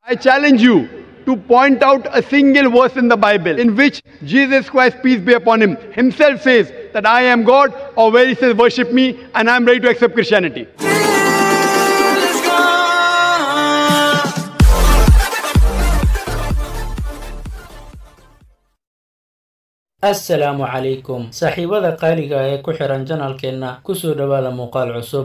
I challenge you to point out a single verse in the Bible in which Jesus Christ, peace be upon him, himself says that I am God, or where he says, Worship me, and I am ready to accept Christianity. assalaamu calaykum saaxiibada qaaliga ee ku xihan janalkeenna kusoo dhowaada muuqaal cusub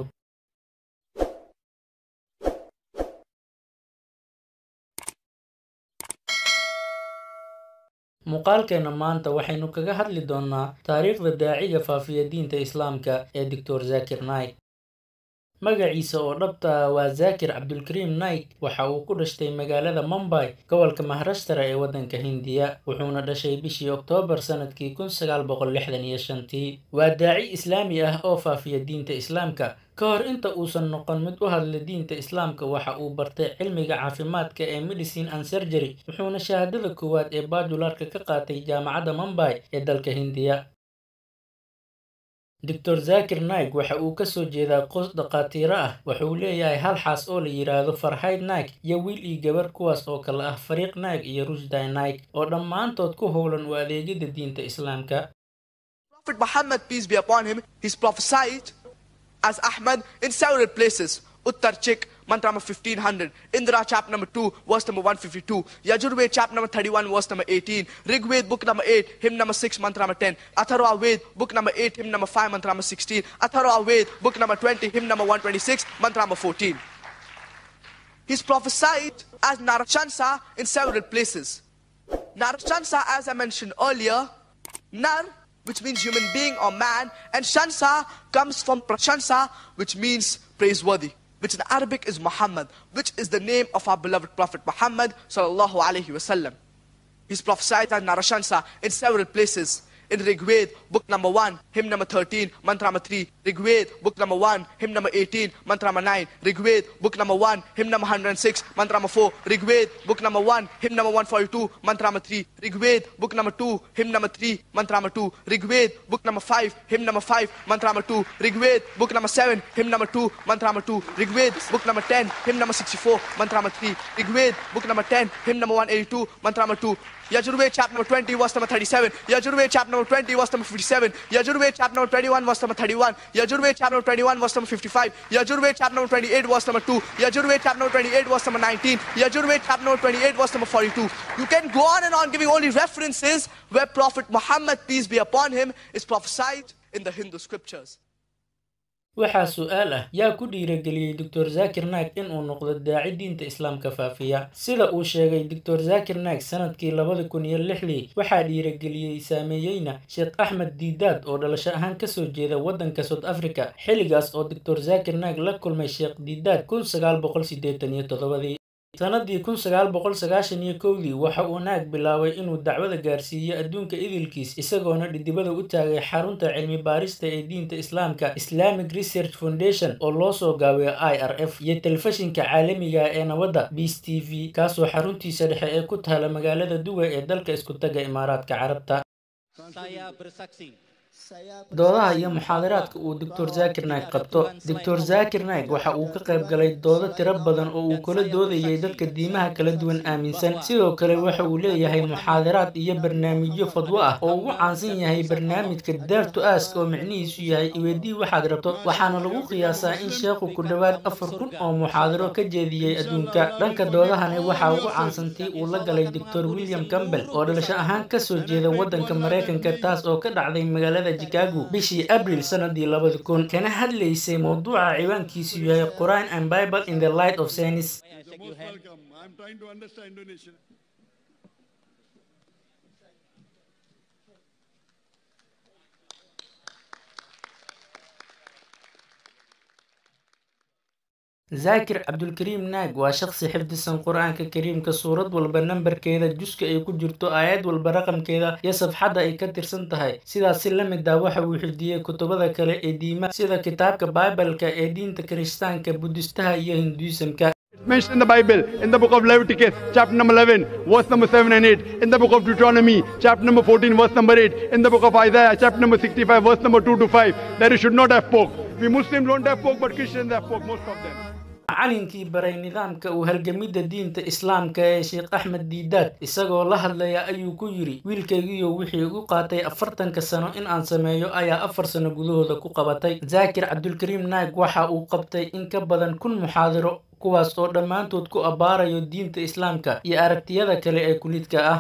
muuqaalkeenna maanta waxaynu kaga hadli doonnaa taariikhda daaciga faafiya diinta islaamka ee doctor zakir naik magaciisa oo dhabta ah waa zakir cabdulkariim naik waxa uu ku dhashtay magaalada mumbay gobolka maharashtara ee waddanka hindiya wuxuuna dhashay bishii oktoobar sanadkii kun sagaal boqol lixdan iyo shantii waa daaci islaami ah oo faafiya diinta islaamka ka hor inta uusan noqon mid u hadla diinta islaamka waxa uu bartay cilmiga caafimaadka ee medicine and surgery wuxuuna shahaadada koowaad ee bajularka ka qaatay jaamacadda mumbay ee dalka hindiya doctor zakir naik waxa uu kasoo jeedaa qoys dhakhaatiiro ah wuxuu leeyahay hal xaas oo la yidhaahdo farhayd naik iyo wiil iyo gabar kuwaas oo kale ah fariiq naik iyo rushday naik oo dhammaantood ku howlan u adeegyada diinta islaamka Prophet Muhammad, peace be upon him, he's prophesied as Ahmad in several places. Uttar Chik, mantra number 1500. Indra, chapter number 2, verse number 152. Yajurved, chapter number 31, verse number 18. Rigved, book number 8, hymn number 6, mantra number 10. Atharva Ved, book number 8, hymn number 5, mantra number 16. Atharva Ved, book number 20, hymn number 126, mantra number 14. He's prophesied as Narashansa in several places. Narashansa, as I mentioned earlier, Nar, which means human being or man, and Shansa comes from Prashansa, which means praiseworthy, which in Arabic is Muhammad, which is the name of our beloved Prophet Muhammad sallallahu alaihi wasallam. He's prophesied as Narashansa in several places. In Rigved, book number 1, hymn number 13, mantra number 3. Rigved, book number 1, hymn number 18, mantra number 9. Rigved, book number 1, hymn number 106, mantra number 4. Rigved, book number 1, hymn number 142, mantra number 3. Rigved, book number 2, hymn number 3, mantra number 2. Rigved, book number 5, hymn number 5, mantra number 2. Rigved, book number 7, hymn number 2, mantra number 2. Rigved, book number 10, hymn number 64, mantra number 3. Rigved, book number 10, hymn number 182, mantra number 2. Yajurved, chapter number 20, verse number 37. Yajurved, chapter number 20, verse number 57. Yajurved, chapter number 21, verse number 31. Yajurved, chapter number 21, verse number 55. Yajurved, chapter number 28, verse number 2. Yajurved, chapter number 28, verse number 19. Yajurved, chapter number 28, verse number 42. You can go on and on giving only references where Prophet Muhammad, peace be upon him, is prophesied in the Hindu scriptures. waxaa su-aal ah yaa ku dhiirageliyey doctor zakir naik inuu noqdo daaci diinta islaamka faafiya sida uu sheegay doctor zakir naik sanadkii labada kun iyo lixdii waxaa dhiirageliyey saameeyeyna sheekh axmed diidaad oo dhalasho ahaan kasoo jeeda waddanka south africa xilligaas oo doctor zakir naik la kulmay sheekh diidaad kun sagaal boqol siddeetan iyo toddobadii sanadii kun sagaal boqol sagaashan iyo kowdii waxa uu naag bilaabay inuu dacwada gaarsiiyo adduunka idilkiis isagoona dhidibada u taagay xarunta cilmi baarista ee diinta islaamka islamic research foundation oo loo soo gaabiyo i r f iyo telefishinka caalamiga ee nabadda beas t v kaasoo xaruntiisa dhexe ee ku taala magaalada duway ee dalka isku taga imaaraadka carabta Saya bersaksi doodaha iyo muxaadaraadka uu doctor zakir naik qabto doctor zakir naik waxa uu ka qayb galay doodo tiro badan oo uu kula doodayay dadka diimaha kala duwan aaminsan sidoo kale waxa uu leeyahay muxaadaraad iyo barnaamijyo fadwo ah oo ugu caansan yahay barnaamijka dare to ask oo micnihiisu yahay iweydii waxaad rabto waxaana lagu qiyaasaa in sheekhu ku dhowaad afar kun oo muxaadaro ka jeediyey adduunka dhanka doodahani waxaa ugu caansantii uu la galay doctor william campbell oo dhalasho ahaan kasoo jeeda waddanka maraykanka taas oo ka dhacday magaalada chicago bishii abril sanadii labada kun kana hadlaysay mowduuca ciwaankiisu yahay quran and bible in the light of science I shake your hand. welcome. I'm trying to understand Indonesian. zaakir cabdulkariim naag waa shaqsi xifdisan qur-aanka kariimka suurad walba nambarkeeda juska ay ku jirto aayad walba raqamkeeda iyo safxadda ay ka tirsan tahay sidaas si la mid ah waxa uu xifdiyey kutubada kale ee diimaha sida kitaabka baibalka ee diinta kiristaanka budistaha iyo hinduisamka It's mentioned in the Bible, in the book of Leviticus, chapter number 11, verse number 7 and 8, in the book of Deuteronomy, chapter number 14, verse number 8, in the book of Isaiah, chapter number 65, verse number 2 to 5, that you should not have pork. We Muslims don't have pork, but Christians have pork, most of them. macalinkii baray nidaamka u halgamidda diinta islaamka ee sheekh axmed diidaad isagoo la hadlaya ayuu ku yidhi wiilkaygiiyo wixii igu qaatay afartanka sano in aan sameeyo ayaa afar sano gudahooda ku qabatay zaakir cabdulkariim naag waxa uu qabtay in ka badan kun muxaadiro kuwaas oo dhammaantood ku abbaarayo diinta islaamka iyo aragtiyada kale ee kulidka ah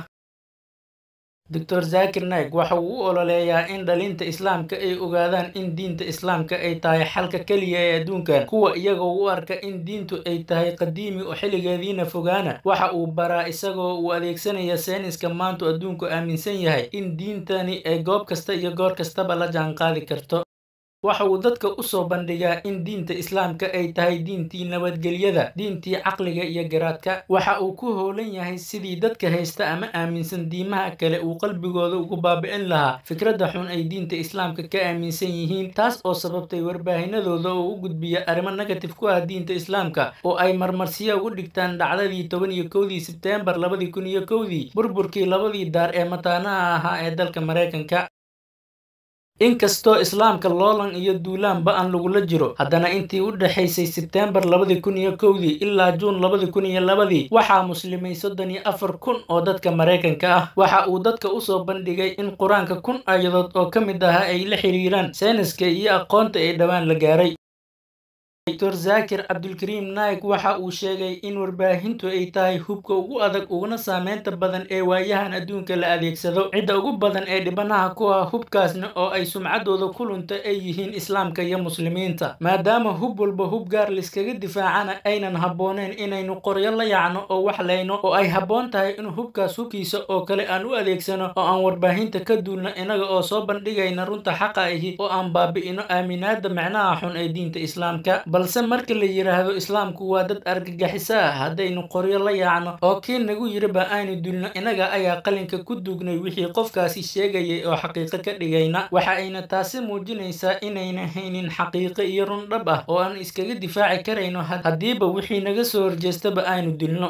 doctor zaakir naik waxa uu u ololeeyaa in dhalinta islaamka ay ogaadaan in diinta islaamka ay tahay xalka keliya ee adduunkan kuwa iyagoo u arka in diintu ay tahay qadiimi oo xilligeediina fogaana waxa uu baraa isagoo uu adeegsanaya sayniska maantu adduunku aaminsan yahay in diintani ay goob kasta iyo goor kastaba la jaanqaadi karto waxa uu dadka u soo bandhigaa in diinta islaamka ay tahay diintii nabadgelyada diintii caqliga iyo garaadka waxa uu ku howlan yahay sidii dadka haysta ama aaminsan diimaha kale uu qalbigooda ugu baabi'in lahaa fikradda xun ay diinta islaamka ka aaminsan yihiin taas oo sababtay warbaahinadooda oo u gudbiya arrimo negatif ku ah diinta islaamka oo ay marmarsiya ugu dhigtaan dhacdadii toban iyo kowdii sebteembar labadii kun iyo kowdii burburkii labadii daar ee mataanaha ahaa ee dalka maraykanka inkastoo islaamka loolan iyo duulaan ba-an lagula jiro haddana intii u dhexaysay sebteembar labadii kun iyo kowdii ilaa juun labadii kun iyo labadii waxaa muslimay soddon iyo afar kun oo dadka maraykanka ah waxa uu dadka usoo bandhigay in qur-aanka kun aayadood oo ka mid ahaa ay la xiriiraan sayniska iyo aqoonta ee dhowaan la gaaray doctor zaakir cabdulkariim naik waxa uu sheegay in warbaahintu ay tahay hubka ugu adag uguna saameynta badan ee waayahan adduunka la adeegsado cidda ugu badan ee dhibanaha ku ah hubkaasna oo ay sumcaddooda ku lunta ay yihiin islaamka iyo muslimiinta maadaama hub walba hub gaar liskaga difaacana aynan habbooneen inaynu qoryo la yacno oo wax layno oo ay habboon tahay in hubkaas hubkiisa oo kale aan u adeegsano oo aan warbaahinta ka duulno inaga oo soo bandhigayna runta xaqa ahi oo aan baabi'ino aaminaada macnaha xun ee diinta islaamka balse marka la yidhaahdo islaamku waa dad argagixiso ah haddaynu qoryo la yaacno oo kii nagu yiriba aynu dulno inaga ayaa qalinka ku duugnay wixii qofkaasi sheegayay oo xaqiiqo ka dhigayna waxa ayna taasi muujinaysaa inayna haynin xaqiiqo iyo run dhab ah oo aan iskaga difaaci karayno haddiiba wixii naga soo horjeestaba aynu dilno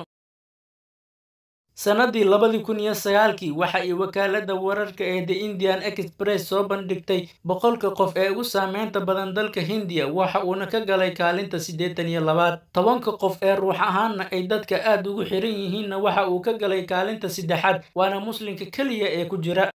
sanadii labadii kun iyo sagaalkii waxa ay wakaaladda wararka ee the indian express soo bandhigtay boqolka qof ee ugu saameynta badan dalka hindiya waxa uuna ka galay kaalinta siddeetan iyo labaad tobanka qof ee ruux ahaanna ay dadka aad ugu xiran yihiinna waxa uu ka galay kaalinta saddexaad waana muslimka keliya ee ku jira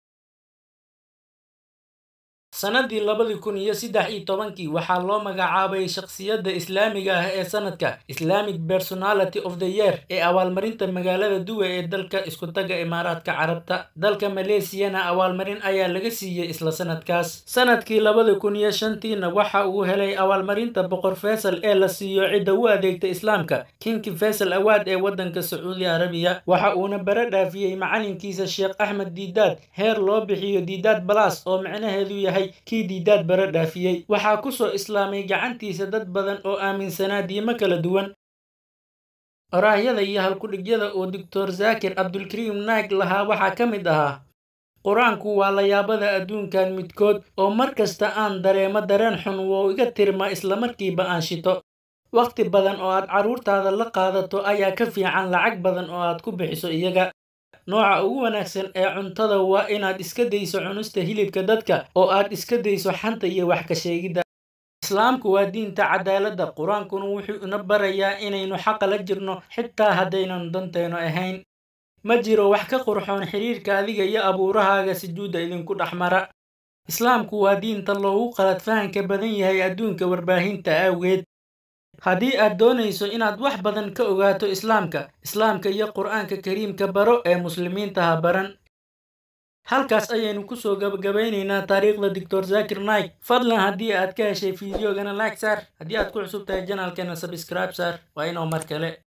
sanadii labadii kun iyo saddex iyo tobankii waxaa loo magacaabay shakhsiyadda islaamiga ah ee sanadka islamic personality of the year ee abaalmarinta magaalada duwe ee dalka iskutaga imaaraadka carabta dalka maleesiyana abaalmarin ayaa laga siiyey isla sanadkaas sanadkii labada kun iyo shantiina waxa uu helay abaalmarinta boqor faysal ee la siiyo cidda u adeegta islaamka kinki faysal awaad ee waddanka sacuudi arabiya waxa uuna bare dhaafiyey macalinkiisa sheekh axmed diidaad heer loo bixiyo diidaad balas oo micnaheedu yahay kii diidaad bare dhaafiyey waxaa ku soo islaamay gacantiisa dad badan oo aaminsanaa diimo kala duwan oraahyada iyo halkudhigyada oo doctor zaakir cabdulkariim naag lahaa waxaa ka mid ahaa qur-aanku waa layaabada adduunkan midkood oo mar kasta aan dareemo dareen xun wou iga tirma islamarkiiba aan shito wakhti badan oo aad carruurtaada la qaadato ayaa ka fiican lacag badan oo aad ku bixiso iyaga nooca ugu wanaagsan ee cuntada waa inaad iska dayso cunista hilibka dadka oo aad iska dayso xanta iyo wax ka sheegidda islaamku waa diinta cadaaladda qur-aankuna wuxuu ina barayaa inaynu xaqa la jirno xitaa haddaynan danteenu ahayn ma jiro wax ka qurxoon xiriirka adiga iyo abuurahaaga sujuudda idinku dhex mara islaamku waa diinta loogu qalad fahanka badan yahay adduunka warbaahinta awgeed haddii aad doonayso inaad wax badan ka ogaato islaamka islaamka iyo qur-aanka kariimka baro ee muslimiinta ha baran halkaas ayaynu kusoo gabagabaynaynaa taariikhda doctor zakir naik fadlan haddii aad ka heshay fideogana like saar haddii aad ku cusub tahay janaalkeena sabscribe saar waa inoo mar kale